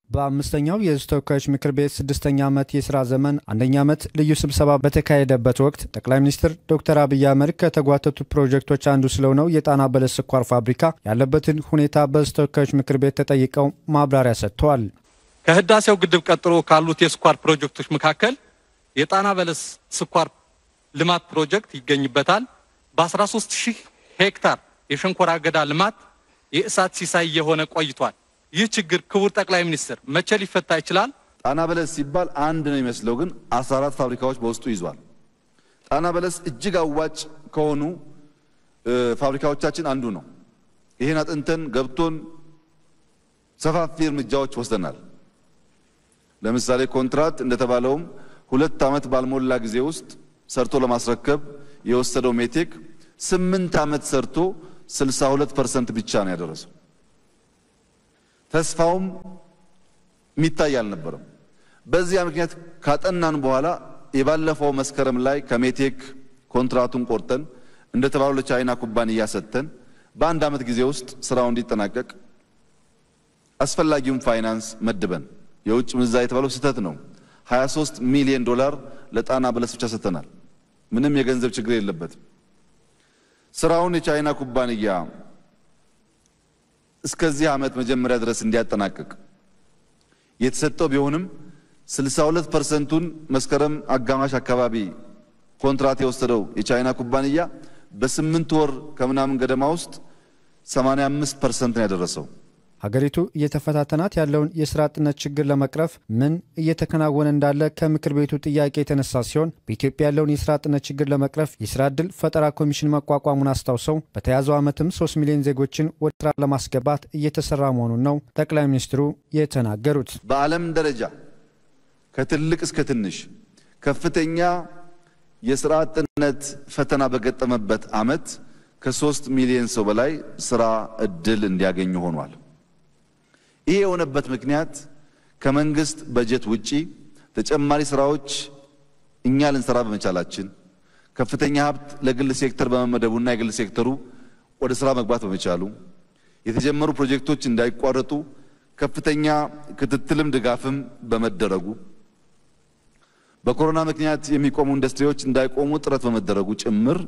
በአምስተኛው የሕዝብ ተወካዮች ምክር ቤት ስድስተኛ ዓመት የሥራ ዘመን አንደኛ ዓመት ልዩ ስብሰባ በተካሄደበት ወቅት ጠቅላይ ሚኒስትር ዶክተር አብይ አህመድ ከተጓተቱ ፕሮጀክቶች አንዱ ስለሆነው የጣና በለስ ስኳር ፋብሪካ ያለበትን ሁኔታ በሕዝብ ተወካዮች ምክር ቤት ተጠይቀው ማብራሪያ ሰጥተዋል። ከህዳሴው ግድብ ቀጥሎ ካሉት የስኳር ፕሮጀክቶች መካከል የጣና በለስ ስኳር ልማት ፕሮጀክት ይገኝበታል። በ13 ሺህ ሄክታር የሸንኮራ አገዳ ልማት የእሳት ሲሳይ የሆነ ቆይቷል። ይህ ችግር ክቡር ጠቅላይ ሚኒስትር መቼ ሊፈታ ይችላል? ጣና በለስ ሲባል አንድ ነው የሚመስለው፣ ግን 14 ፋብሪካዎች በውስጡ ይዟል። ጣና በለስ እጅግ አዋጭ ከሆኑ ፋብሪካዎቻችን አንዱ ነው። ይህን አጥንተን ገብቶን ሰፋፊ እርምጃዎች ወስደናል። ለምሳሌ ኮንትራት እንደተባለውም ሁለት ዓመት ባልሞላ ጊዜ ውስጥ ሰርቶ ለማስረከብ የወሰደው ሜቴክ ስምንት ዓመት ሰርቶ 62 ፐርሰንት ብቻ ነው ያደረሰው። ተስፋውም የሚታይ አልነበረም። በዚያ ምክንያት ካጠናን በኋላ የባለፈው መስከረም ላይ ከሜቴክ ኮንትራቱን ቆርጠን እንደተባለው ለቻይና ኩባንያ ሰጥተን በአንድ ዓመት ጊዜ ውስጥ ስራው እንዲጠናቀቅ አስፈላጊውን ፋይናንስ መድበን የውጭ ምንዛሪ የተባለው ስህተት ነው። 23 ሚሊዮን ዶላር ለጣና በለስ ብቻ ሰጥተናል። ምንም የገንዘብ ችግር የለበትም። ስራውን የቻይና ኩባንያ እስከዚህ ዓመት መጀመሪያ ድረስ እንዲያጠናቅቅ የተሰጠው ቢሆንም 62 ፐርሰንቱን መስከረም አጋማሽ አካባቢ ኮንትራት የወሰደው የቻይና ኩባንያ በስምንት ወር ከምናምን ገደማ ውስጥ 85 ፐርሰንት ነው ያደረሰው። ሀገሪቱ እየተፈታተናት ያለውን የስራ አጥነት ችግር ለመቅረፍ ምን እየተከናወነ እንዳለ ከምክር ቤቱ ጥያቄ የተነሳ ሲሆን በኢትዮጵያ ያለውን የስራ አጥነት ችግር ለመቅረፍ የስራ ዕድል ፈጠራ ኮሚሽን መቋቋሙን አስታውሰው በተያዘው ዓመትም 3 ሚሊዮን ዜጎችን ወደ ስራ ለማስገባት እየተሰራ መሆኑን ነው ጠቅላይ ሚኒስትሩ የተናገሩት። በዓለም ደረጃ ከትልቅ እስከ ትንሽ ከፍተኛ የስራ አጥነት ፈተና በገጠመበት ዓመት ከሶስት ሚሊዮን ሰው በላይ ስራ ዕድል እንዲያገኙ ሆኗል። ይሄ የሆነበት ምክንያት ከመንግስት በጀት ውጪ ተጨማሪ ስራዎች እኛ ልንሰራ በመቻላችን ከፍተኛ ሀብት ለግል ሴክተር በመመደቡና የግል ሴክተሩ ወደ ስራ መግባት በመቻሉ የተጀመሩ ፕሮጀክቶች እንዳይቋረጡ ከፍተኛ ክትትልም ድጋፍም በመደረጉ በኮሮና ምክንያት የሚቆሙ ኢንዱስትሪዎች እንዳይቆሙ ጥረት በመደረጉ ጭምር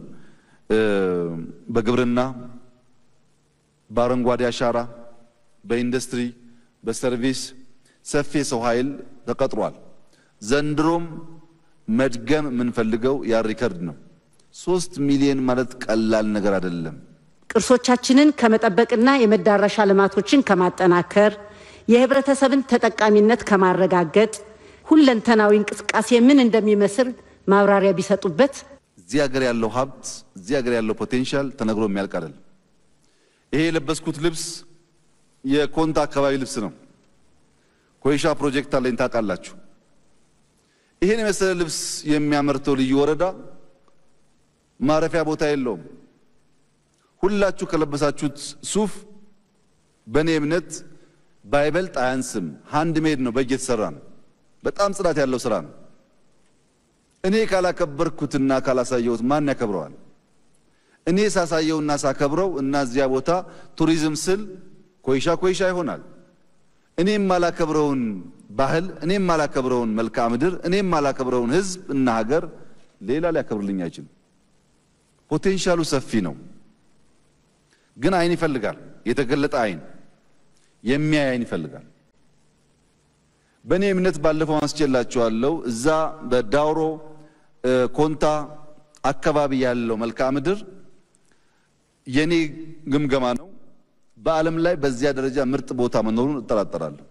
በግብርና፣ በአረንጓዴ አሻራ፣ በኢንዱስትሪ፣ በሰርቪስ ሰፊ የሰው ኃይል ተቀጥሯል። ዘንድሮም መድገም የምንፈልገው ያ ሪከርድ ነው። ሶስት ሚሊዮን ማለት ቀላል ነገር አይደለም። ቅርሶቻችንን ከመጠበቅና የመዳረሻ ልማቶችን ከማጠናከር የህብረተሰብን ተጠቃሚነት ከማረጋገጥ ሁለንተናዊ እንቅስቃሴ ምን እንደሚመስል ማብራሪያ ቢሰጡበት። እዚህ ሀገር ያለው ሀብት እዚህ ሀገር ያለው ፖቴንሻል ተነግሮ የሚያልቅ አይደለም። ይሄ የለበስኩት ልብስ የኮንታ አካባቢ ልብስ ነው። ኮይሻ ፕሮጀክት አለኝ ታውቃላችሁ። ይሄን የመሰለ ልብስ የሚያመርተው ልዩ ወረዳ ማረፊያ ቦታ የለውም። ሁላችሁ ከለበሳችሁት ሱፍ በእኔ እምነት ባይበልጥ አያንስም። ሃንድ ሜድ ነው፣ በእጅ የተሰራ ነው። በጣም ጽዳት ያለው ስራ ነው። እኔ ካላከበርኩትና ካላሳየሁት ማን ያከብረዋል? እኔ ሳሳየውና ሳከብረው እና እዚያ ቦታ ቱሪዝም ስል ኮይሻ ኮይሻ ይሆናል። እኔም ማላከብረውን ባህል፣ እኔም ማላከብረውን መልክዓ ምድር፣ እኔም ማላከብረውን ሕዝብ እና ሀገር ሌላ ሊያከብርልኝ አይችልም። ፖቴንሻሉ ሰፊ ነው፣ ግን አይን ይፈልጋል። የተገለጠ አይን፣ የሚያይ አይን ይፈልጋል። በእኔ እምነት ባለፈው አንስቼላችኋለሁ። እዛ በዳውሮ ኮንታ አካባቢ ያለው መልክዓ ምድር የኔ ግምገማ ነው። በዓለም ላይ በዚያ ደረጃ ምርጥ ቦታ መኖሩን እጠራጠራለሁ።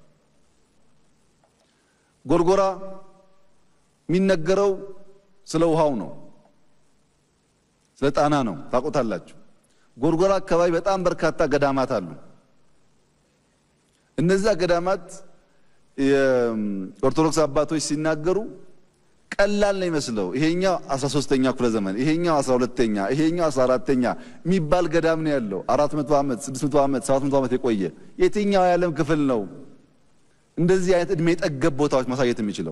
ጎርጎራ የሚነገረው ስለ ውሃው ነው፣ ስለ ጣና ነው። ታውቁታላችሁ። ጎርጎራ አካባቢ በጣም በርካታ ገዳማት አሉ። እነዚያ ገዳማት የኦርቶዶክስ አባቶች ሲናገሩ ቀላል ነው ይመስለው። ይሄኛው 13ኛ ክፍለ ዘመን፣ ይሄኛው 12ኛ፣ ይሄኛው 14ኛ የሚባል ገዳም ነው ያለው። 400 ዓመት፣ 600 ዓመት፣ 700 ዓመት የቆየ የትኛው የዓለም ክፍል ነው እንደዚህ አይነት እድሜ ጠገብ ቦታዎች ማሳየት የሚችለው?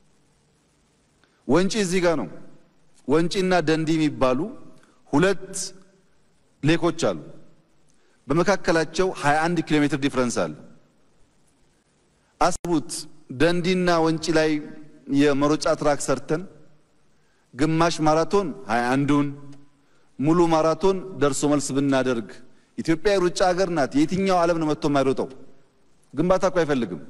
ወንጪ እዚህ ጋር ነው። ወንጪና ደንዲ የሚባሉ ሁለት ሌኮች አሉ። በመካከላቸው 21 ኪሎ ሜትር ዲፍረንስ አለ። አስቡት ደንዲና ወንጪ ላይ የመሮጫ ትራክ ሰርተን ግማሽ ማራቶን ሃያ አንዱን ሙሉ ማራቶን ደርሶ መልስ ብናደርግ ኢትዮጵያ የሩጫ ሀገር ናት። የትኛው ዓለም ነው መጥቶ የማይሮጠው? ግንባታ እኮ አይፈልግም።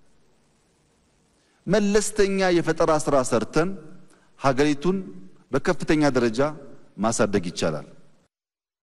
መለስተኛ የፈጠራ ስራ ሰርተን ሀገሪቱን በከፍተኛ ደረጃ ማሳደግ ይቻላል።